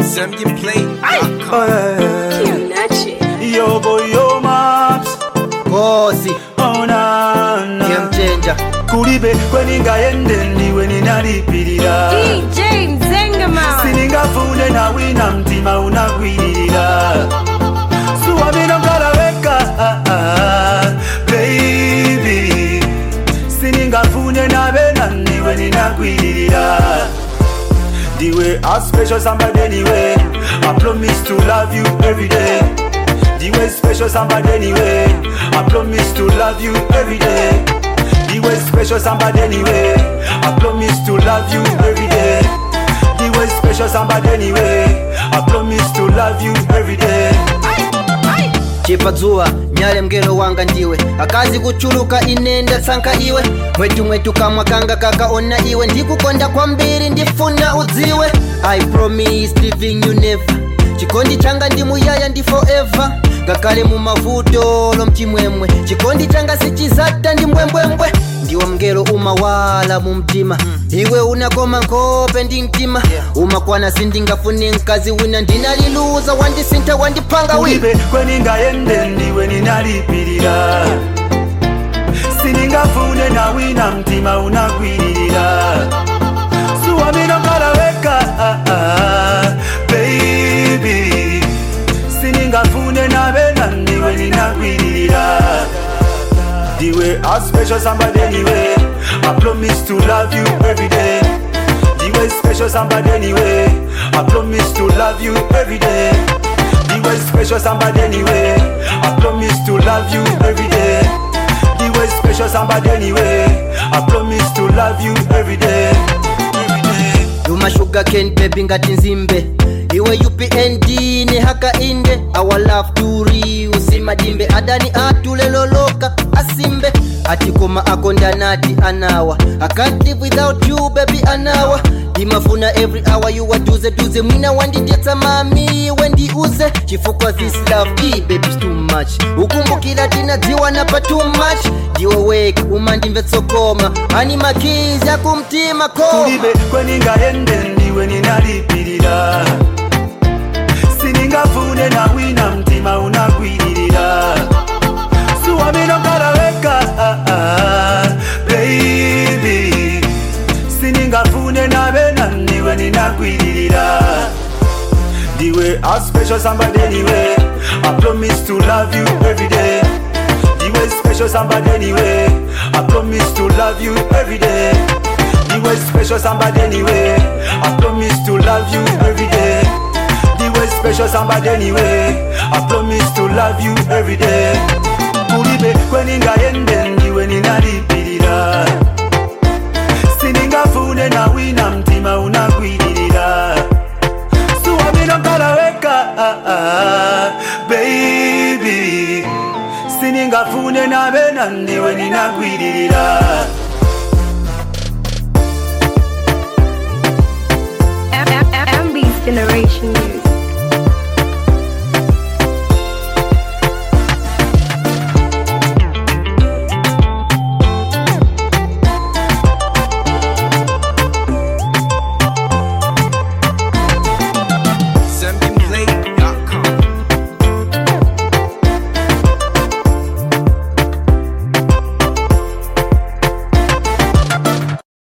Yo boy yo maps kosi oh na na game changer kulibe kweningayende ndiwe ninalipirira DJ Mzengaman. siningafune nawina mtima unagwiririra suwamino ngalaweka ah, ah, baby siningafune nabena ndiwe ninagwiririra ndiwe a special somebody anyway I promise to love you every day ndiwe special somebody anyway I promise to love you every day ndiwe special somebody anyway I promise to love you every day ndiwe special somebody anyway I promise to love you every day chipa dzuwa nyale mngelo wanga ndiwe akazi kuchuluka ine ndatsankha iwe mwetu mwetu kamwa kanga kakaona iwe ndikukonda kwambiri ndifuna udziwe i promise living you never chikondi changa ndi muyaya ndi forever ngakhale mumavuto lomchimwemwe chikondi changa sichizata ndi mbwembwembwe ndiwo mngelo umawala mu mtima iwe unakoma nkhope ndi mtima umakwana sindingafune mkazi wina ndinaliluza wandisintha wandipanga wi kulibe kweningayende ndiwe ninalipirira siningafune nawina mtima unagwiririra suwamino ngalaweka ah, ah, baby siningafune nabena ndiwe ninagwiririra ndiwe a special somebody anyway I promise to love you every day ndiwe special somebody anyway I promise to love you every day ndiwe special somebody anyway I promise to love you every day ndiwe special somebody anyway I promise to love you every day every day yuma sugar cane baby ngati nzimbe iwe upnd ne haka inde our love turi usimadimbe adani atuleloloka asimbe atikoma akondanati anawa i can't live without you baby anawa ndimafuna every hour you waduze duze mwina wandidetsa mami wendiuze chifukwa this love i baby too much ukumbukira tinadziwa napa too much ndiwe weka umandimvetsokoma ani makizi akumtima koma kulibe kweningayende ndiwe ninalipirira siningafune nawina mtima unagwiririra suwamino ngalaweka ah, ah, baby siningafune nabena ndiwe ninagwiririra ndiwe a special somebody anyway I promise to love you every day ndiwe special somebody anyway I promise to love you every day ndiwe special somebody anyway I promise to love you every day ndiwe special somebody anyway I promise to love you every day kulibe kweningayende ndiwe ninalipirira siningafune nawina mtima unagwiririra suwamino ngalaweka ah, ah, baby siningafune nabena ndiwe ninagwiririra MB's Generation News.